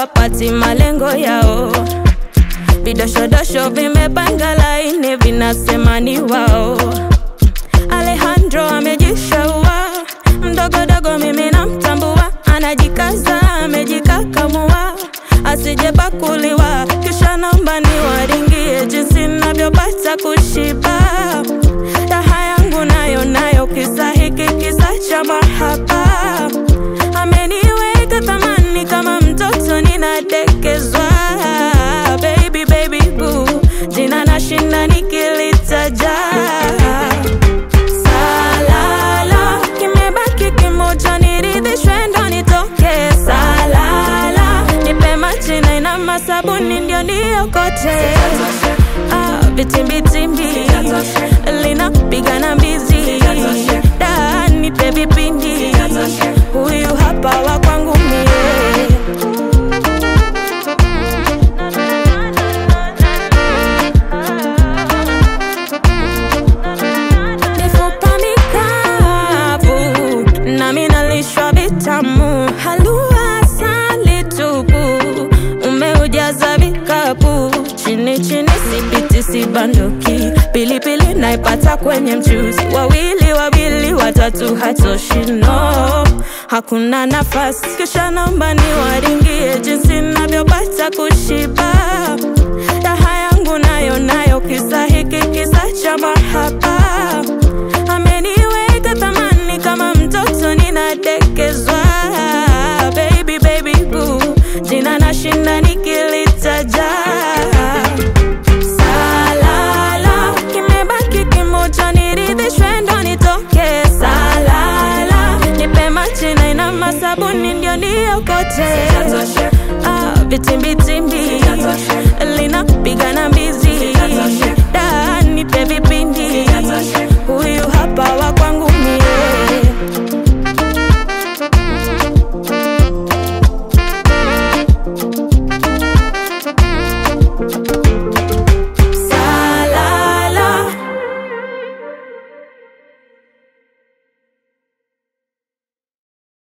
hawapati malengo yao. Vidoshodosho vimepanga laini, vinasema ni wao. Alejandro amejishaua, mdogodogo mimi namtambua, anajikaza amejikakamua, asijepakuliwa, kisha naomba niwaringie jinsi navyopata kushiba. Raha yangu nayo nayo, kisa hiki kisa cha mahaba, ameniweka thamani kama mtoto ninadekezwa. Baby, baby, boo, jina nashinda nikilitaja Salala, kimebaki kimoja niridhishwe ndo nitoke. Salala, nipe maji na ina masabuni ndio niokote. Ah, vitimbitimbi linapiga na mbizi da nipe vipindi huyu hapa wa kwangu mie mifupa mikavu nami nalishwa vitamu halua asali tupu umeujaza vikapu chini chini sipiti sibanduki pilipili naipata kwenye mchuzi wawili wawili watatu hatoshi no hakuna nafasi kisha naomba niwaringie jinsi navyopata kushiba raha yangu nayo nayo kisa hiki kisa cha mahaba ameniweka thamani kama mtoto ninadekezwa baby baby boo jina nashinda nikilitaja salala kimebaki kimoja niridhishwe ndo nitoke salala nipe maji na ina masabuni ndio niokote ah, vitimbitimbi linapiga na mbizi da nipe vipindi